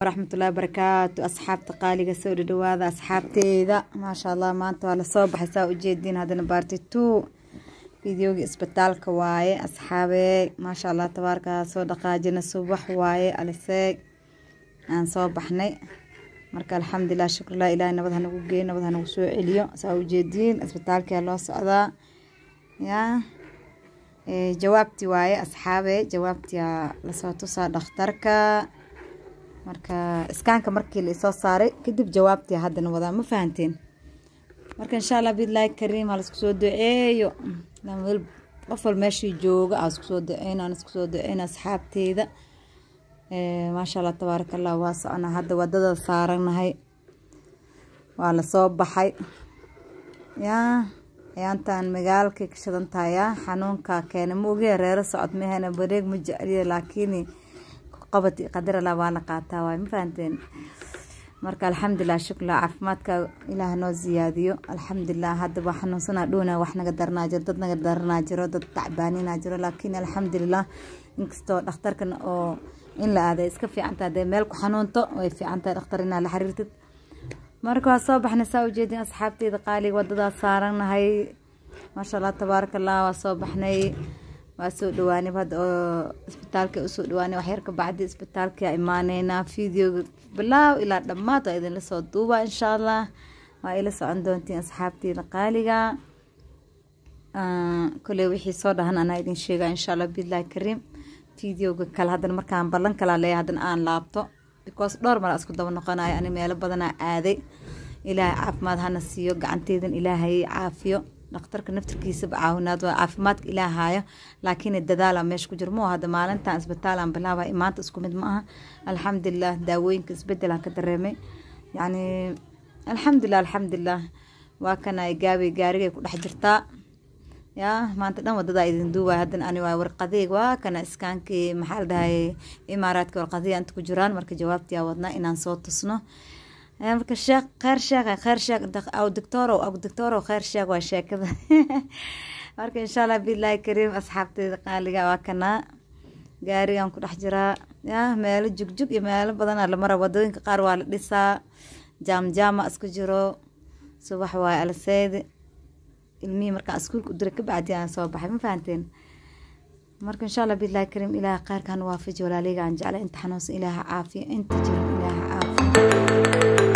waraxmatullaahi barakaatu asxaabta qaaliga soo dhadhawaada asxaabteyda maasha allah maanta waa lasoo baxay saa ujeediin haddana baarti two fideogii isbitaalka waaye asxaabee maasha allah tabaarkaa soo dhaqaajina subax waaye aliseeg aan soo baxnay marka alxamdulilah shukrlah ilaahay nabad hanagu geeyo nabad hanagu soo celiyo saa ujeediin isbitaalkaa loo socdaa yaa jawaabtii waaye asxaabe jawaabtia lasoo tusaa dhakhtarka marka iskaanka markii laisoo saaray kadib jawaabtii haddana wadaa ma fahanteen marka insha allah bidlaahi kariim ha laisku soo duceeyo qof wal meeshii jooga aa isku soo duceyn aan isku soo duceyn asxaabteeda maasha allah tabaaraka allah waa socona hadda wadada saaranahay waa lasoo baxay yaa ayaantaan magaalkay ka shidan tahay yaa xanuunka keena ma ogiya reero socod mahena bareeg ma jecliya laakiin qabad qadar allah waa la qaataa waay ma fahanteen marka alxamdulilah shukla caafimaadka ilaah noo ziyaadiyo alxamdulilah hadda waa xanuunsanaa dhowna wax naga daranaa jiro dad naga daranaa jiro dad tacbaaninaa jiro laakiin alxamdulilah inkastoo dhakhtarkan oo in la aaday iska fiicantaha dee meel ku xanuunto way fiicantahay dhakhtar inaa la xiriirtid marka waa soo baxnay saa ujeedin asxaabteyda qaaliga wadadaas saaranahay maasha allah tabaaraka allah waa soo baxnay waa soo dhawaanay hadda oo isbitaalka usoo dhawaanay waxyar ka bacdi isbitaalka imaaneynaa videoga bilaaw ilaa dhammaad waa idinla soo duuba insha allah waa ila socon doontiin asxaabteyda qaaliga koley wixii soo dhahan anaa idin sheega insha allah biidlahi kariim videoga kale haddana markaan ballan kalaa leeya haddana aan laabto because dhowr mar isku daba noqonayo ani meelo badanaa aaday ilaahay caafimaad hana siiyo gacanteydan ilaahay caafiyo dhakhtarka naftarkiisaba caawinaad waa caafimaadka ilaahaayo laakiin dadaala meesha ku jiro mo hadda maalintan isbitaalaan bilaabay maanta isku mid ma aha alxamdulilah daawooyinka isbedelaan ka dareemay yacni alxamdulilah alxamdulilah waa kana gaabay gaarigay ku dhex jirtaa yaa maanta dhan wadadaa idin duubay haddana ani waa warqadeyg waa kana iskaankii maxaa la dhahay imaaraadka warqadiya inta ku jiraan marka jawaabtii aa wadnaa inaan soo tusno marka sheekh kheyr sheekh kheyr sheekh aw doctorow aw doctorow kheyr sheekh waa sheekada marka insha allah billahi kariim asxaabteyda qaaliga waa kanaa gaarigan ku dhex jiraa yaa meelo jugjug iyo meelo badanaa la mara wadooyinka qaar waa la dhisaa jaam jaama isku jiro subax waaye alaseedi ilmihii markaan iskuulka u diray kabacdi aan soo baxay ma fahanteen marka insha allah billahi kariim ilaaha kheyrkan waafaji walaaleyga aan jeclay inta xanuunsan ilaaha caafiyo inta jiran ilaaha caafiyo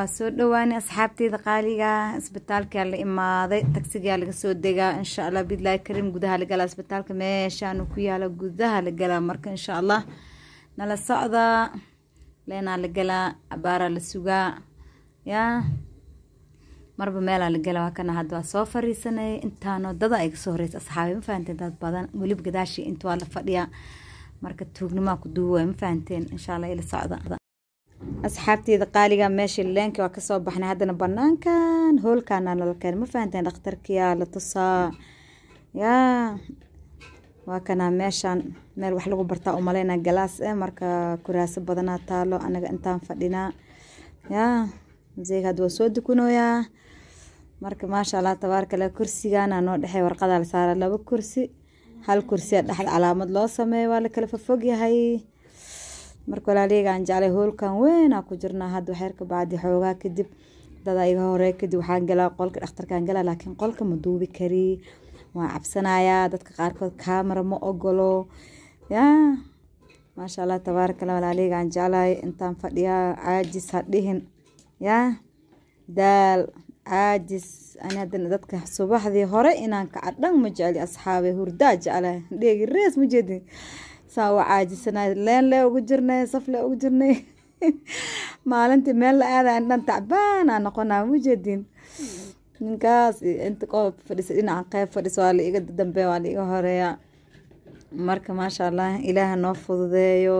waa soo dhawaanay asxaabteyda qaaliga isbitaalkaa la imaaday tagsigaa laga soo degaa insha allah bidlaahi kariim gudaha la galaa isbitaalka meeshaanu ku yaala gudaha la galaa marka insha allah nala socdaa leenaa la galaa abaaraa la sugaa yaa marba meelaa la galaa waa kana hadda waa soo fariisanay intaanoo dada ay kasoo horeysa asxaabi ma fahanteen dad badan weliba gadaashii inta waa la fadhiyaa marka tuugnimaa ku duuwa ma fahanteen insha allah ila socda asxaabteyda qaaliga meeshii leenka waa kasoo baxnay haddana banaankan hoolkaana nala keen ma fahanteen dhakhtarkiyaa la tusaa yaa waa kanaa meeshaan meel wax lagu bartaa umaleyna galaas eh marka kuraaso badanaa taalo anaga intaan fadhinaa yaa museyga hadda waa soo dukunooyaa marka maasha allah tabaarka lah kursigaana noo dhexey warqadaa la saara laba kursi hal kursiya dhexda calaamad loo sameeyo waa la kala fafog yahay marka walaaleygaan jeclay hoolkan weynaa ku jirnaa hadda waxyar ka bacdi xoogaa kadib dada iga hore kadib waxaan galaa qolka dhakhtarkaan galaa laakiin qolka ma duubi kari waan cabsanayaa dadka qaarkood kaamara ma ogolo yaa maasha allah tabaarakallah walaaleygaan jeclahay intaan fadhiyaa caajis ha dhihin yaa daal caajis ani haddana dadka subaxdii hore inaan kaca dhan ma jecli asxaabe hurdaa jeclahay dheegi rees ma jeedin saa waa caajisanaay leen lee ugu jirnay saf lee ugu jirnay maalintii meel la aadayo dhan tacbaanaa noqonaa ma jeedin ninkaas inta qof fadhisa dhinaca qeyb fadhisa waa la iga dambe waa la iga horeeya marka maasha allah ilaaha noo fududeeyo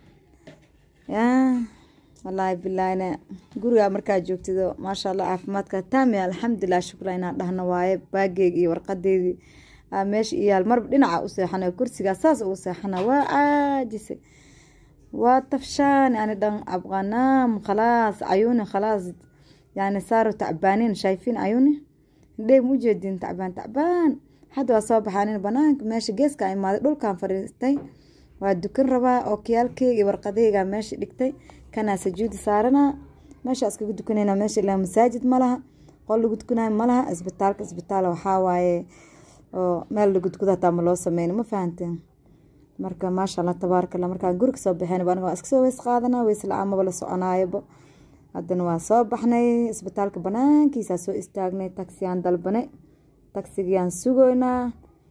yaa wallaahi bilaahina gurigaa markaa joogtido maasha allah caafimaadka taamiya alxamdulilah shukra inaan dhahno waaye baageyga iyo warqadeydii aa meesha iyaal marba dhinaca u seexana kursigaa saas ugu seexana waa caajisay waa tafshaani ani dhan abqanaam khalaas cayuuni khalaas yani saaru tacbaaniin shayfiin cayuuni hindhey ma ujeedin tacbaan tacbaan hadda waa soo baxaanin banaanka meesha geeska imaaday dhulkan fadhiistay waa dukan rabaa oo kiyaalkeyga iyo warqadeyga meesha dhigtay kanaa sajuudi saaranaa meesha iskaga dukanayna meesha ilaa masaajid ma laha qol lagu dukanayo ma laha isbitaalka isbitaal waxaa waaye oo meel lagudguda hataa ma loo sameyna ma fahanteen marka maasha allah tabaaraka allah markaan guriga soo baxeen aniga waa iska soo weys qaadanaa weys la-aan maba la soconaayoba haddana waa soo baxnay isbitaalka banaankiisaa soo istaagnay tagsiyaan dalbanay tagsigiyaan sugoynaa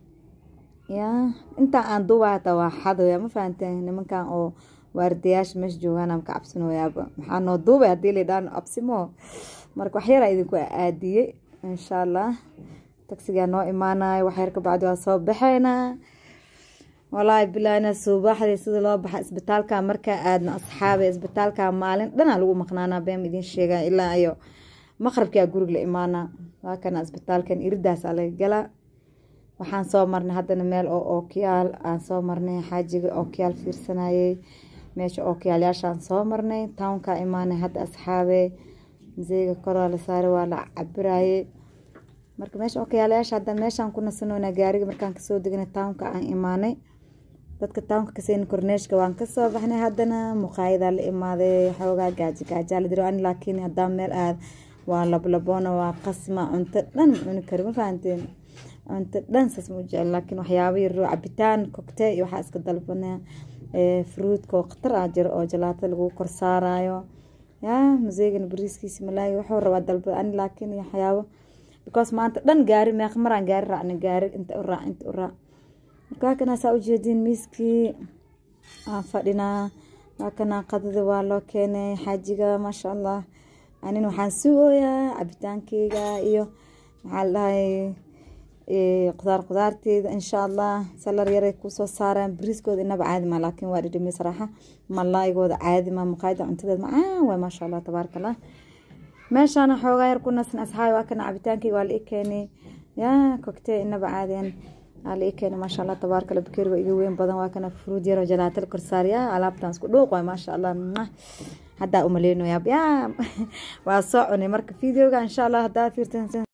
yaa intaa aan duubaa hataa waa xadoya ma fahanteen nimankan oo waardayaasha meesha joogaana ka cabsanoyaaba maxaa noo duubay haddii laydhaan absimo marka waxyaraa idinku aadiyey insha allah tagsigaa noo imaanayo waxyar ka bacdi waa soo baxeynaa walaahi bilaahina subaxdii sida loo baxa isbitaalka markaa aadna asxaabe isbitaalka maalin dhanaa lagu maqnaanaa been idiin sheega ilaa iyo maqrabkaa guriga la imaanaa waa kana isbitaalkan iridaasaa laga galaa waxaan soo marnay haddana meel oo ookiyaal aan soo marnay xaajiga ookiyaal fiirsanayey meesha ookiyaalyaashaan soo marnay townkaa imaanay hadda asxaabe maseyga koraa la saaray waa la cabiraayey marka meesha ookiyaalayaasha hadda meeshaan ku nasanoona gaariga markaan kasoo deganay townka aan imaanay dadka townka kaseyni korneeshka waan kasoo baxnay haddana muqaayadaa la imaaday xoogaa gaaji gaajaa la diro ani laakiin haddaan meel aad waa lablaboona waa qasma cunto dhan ma cuni kari ma fahanteen cunto dhan saas ma jecel laakiin waxyaaba yaro cabitaan cocktail iyo waxaa iska dalbanaa fruudka oo khatar ah jiro oo jalaato lagu kor saarayo yaa maseegana bariiskiisa malaayi wuxuu rabaa dalba ani laakiin waxyaabo because maanta dhan gaari meeq maraan gaari raacna gaari inta u raac inta u raac marka waa kanaa saa ujeediin miiskii aan fadhinaa waa kanaa qadada waa loo keenay xaajiga maasha allah anin waxaan sugooyaa cabitaankeyga iyo maxaa la dhahay qudaar qudaarteeda insha allah salar yaray kusoo saaraan bariiskooda inaba caadi ma laakiin waa dhidhimi saraaxa malaygooda caadi ma maqaayada cuntadeed macaan waay maasha allah tabaaraka allah meeshaana xoogaa yar ku nasin asxaabi waa kana cabitaankeyga waa la ii keenay yaa cocktail inaba caadiyan waa la ii keenay maasha allah tabaaraka allah bakeeriga iga weyn badan waa kana fruud yar oo jalaato la korsaariya alaabtaan isku dhuuq waay maasha allah haddaa umaleynayaa yaa waa soo cunay marka videoga insha allah haddaa fiirtan